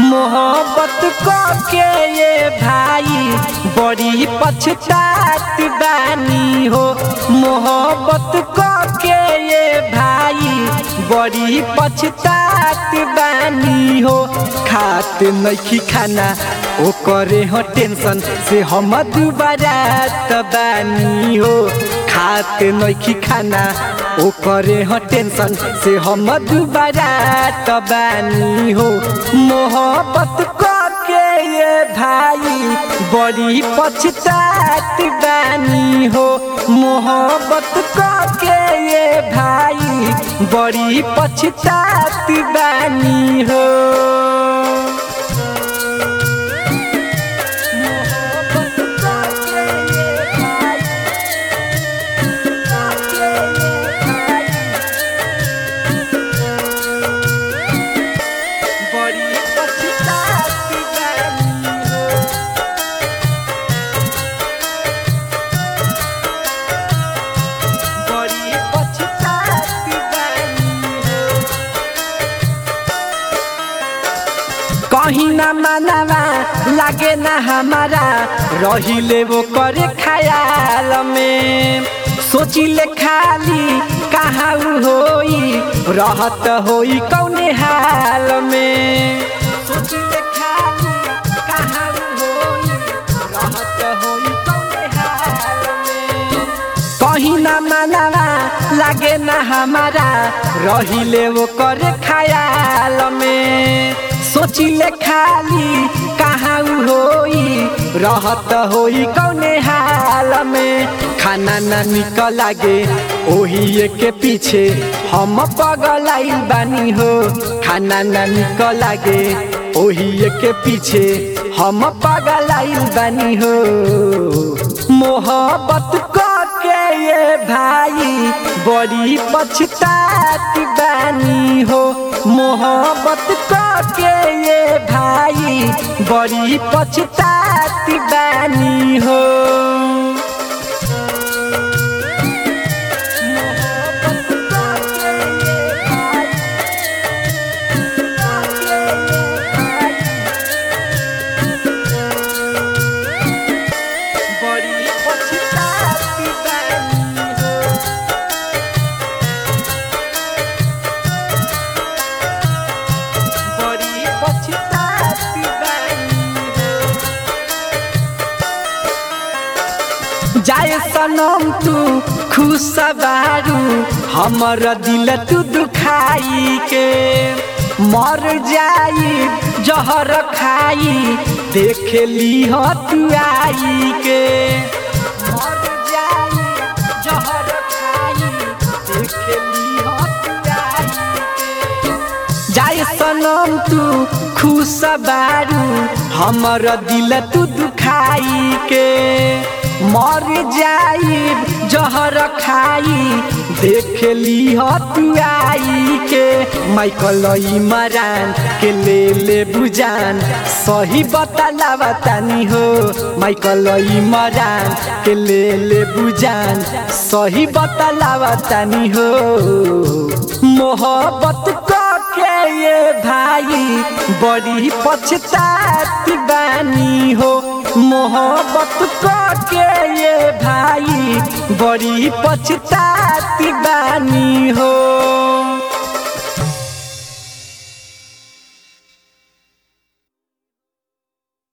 मोहब्बत के ये भाई बड़ी पछतात बानी हो मोहब्बत के ये भाई बड़ी पछतात बानी हो खात नइखी खाना ओ करे हो टेंशन से हम दुबारा तबानी हो खात नइखी खाना ओ करे हो टेंशन से हम दुबारा तबानी हो मोहब्बत के ये भाई बड़ी पछतात बानी हो मोहब्बत के ये भाई बड़ी पछतात बानी हो बड़ी पछतात बानी हो बड़ी पछतात बानी हो कहीं ना मानवा लागे ना हमारा रहिले वो करे ख्याल में सोचिले खाली कहाँ उ होई रहत होई कौने हाल में सोचिले खाली कहाँ उ होई रहत होई कौने हाल में कहीं ना मानवा लागे ना हमारा रहिले वो करे ख्याल में सोचिले खाली कहाँ उ होई रहत होई कौने हाल में खाना ना निकल लागे ओही के पीछे हम पगलाइल बानी हो खाना ना निकल लागे ओही के पीछे हम पगलाइल बानी हो मोहब्बत के ये भाई बड़ी पछतात बानी हो मोहब्बत के ये भाई बड़ी पछतात बानी हो बड़ी पछतात बानी हो बड़ी पछतात बानी हो जाए सनम तू खुश बारू हमर दिल तू दुखाई के मर जाई जहर खाई देख ली हो तू आई के मर जाई जहर खाई देख ली हो तू आई के जाए सनम तू खुश बारू हमर दिल तू दुखाई के मर जाई जहर खाई देख ली हो तू आई के माइकल इमरान के ले ले बुजान सही बतला बतानी हो माइकल इमरान के ले ले बुजान सही बतला बतानी हो मोहब्बत के ये भाई बड़ी पछतात बानी हो मोहब्बत के ये भाई बड़ी पछतात